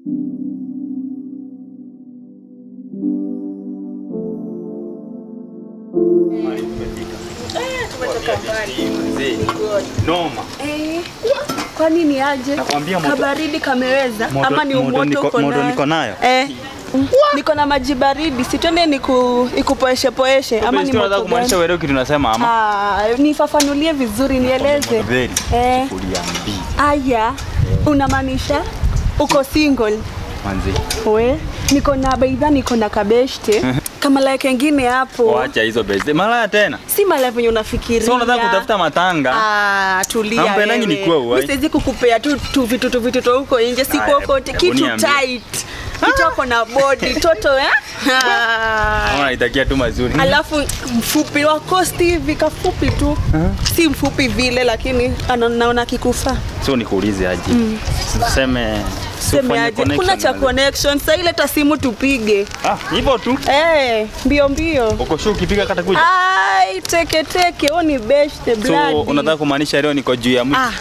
Noma. Eh, kwani ni aje? Nakwambia moto- Kabaridi kameweza Moto- ama ni moto umoto niko- uko moto nayo? niko nayo. Eh. Niko na maji baridi, si twende niku ikupoeshe poeshe ama ni Unataka moto kumaanisha gani? wewe kitu unasema ama? Ah, nifafanulie vizuri nieleze. Very. Eh. Sufuria mbili. Aya, unamaanisha uko single? Manzi. We, niko na baidha, niko na kabeshte kama la kengine hapo, Wacha hizo beze. Malaya tena. si mala venye unafikiria. Sasa unataka kutafuta matanga. Ah, tulia Hampendangi wewe. nikuwe uwai. Mimi siwezi kukupea tu tu vitu tu vitu tu huko nje, si Aya, kokote, hebu kitu niambie. tight. Kitoko na body toto eh? Ah. Ama naitakia tu mazuri. Alafu mfupi wa kosti hivi kafupi tu, si mfupi vile, lakini ana- naona kikufa. Sio nikuulize aje. Tuseme Seme aje, kuna cha connection sasa, ile ta simu tupige Ah, hivyo tu. eh, mbio mbio. Uko sure ukipiga kata kuja. Ai, teke teke, huo ni best So blood. unataka kumaanisha leo niko juu ya mti. Ah.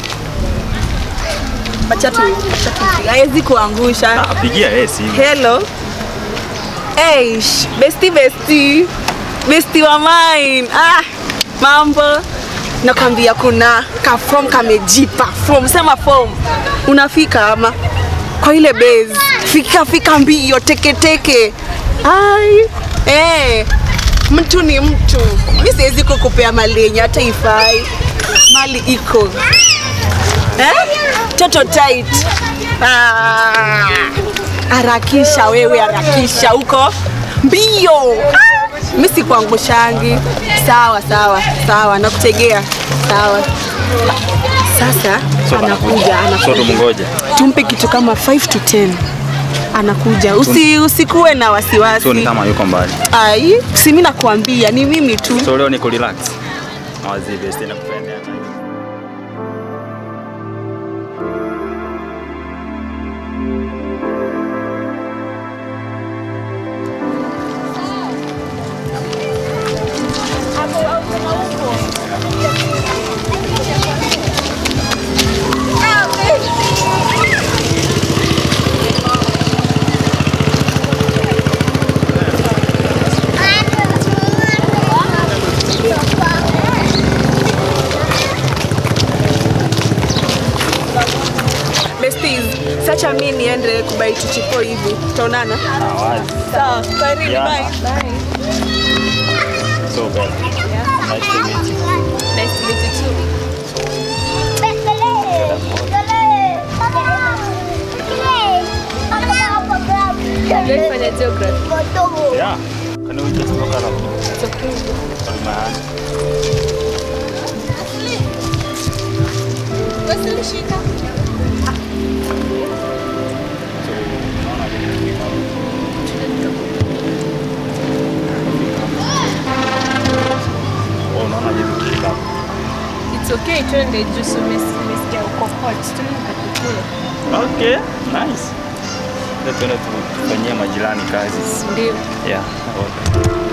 Acha tu, acha tu. Haiwezi kuangusha. Ah, pigia yeye simu. Hello. Eish, besti besti. Besti wa mine. Ah, mambo. Nakwambia kuna ka form kamejipa. Form sema form. Unafika ama kwa ile base. Fika fika mbio teke teke. Ai. Eh. Mtu ni mtu. Mimi siwezi kukupea mali yenye hata ifai. Mali iko. Eh? Toto tight. Ah. Harakisha wewe, harakisha huko mbio. Ah, Mimi sikuangushangi. Sawa sawa sawa, nakutegea. Sawa. Sasa So anakuja, So anakuja. tumngoje. Tumpe kitu kama 5 to 10. Anakuja. Usi, usikuwe na wasiwasi. So ni kama yuko mbali. Ai, si mimi nakuambia, ni mimi tu. So leo niko relax. Awazi best nakupendea. Besties, sacha mimi niende kubai chichipo hivi. Tutaonana. Awazi. Sawa, karibu Yeah. bye. Bye. So bad. Nice to meet you. Nice to meet you too. Fanya geography. Yeah. Can we just look around? It's okay. Hold my hand. Oh, unaona je vikifika hapo? It's okay, twende juu so umesi- umesikia uko hot. Twende tukakukule. Okay, nice. Sasa tuende tufanyie majirani kazi. Ndio. Yeah. Okay.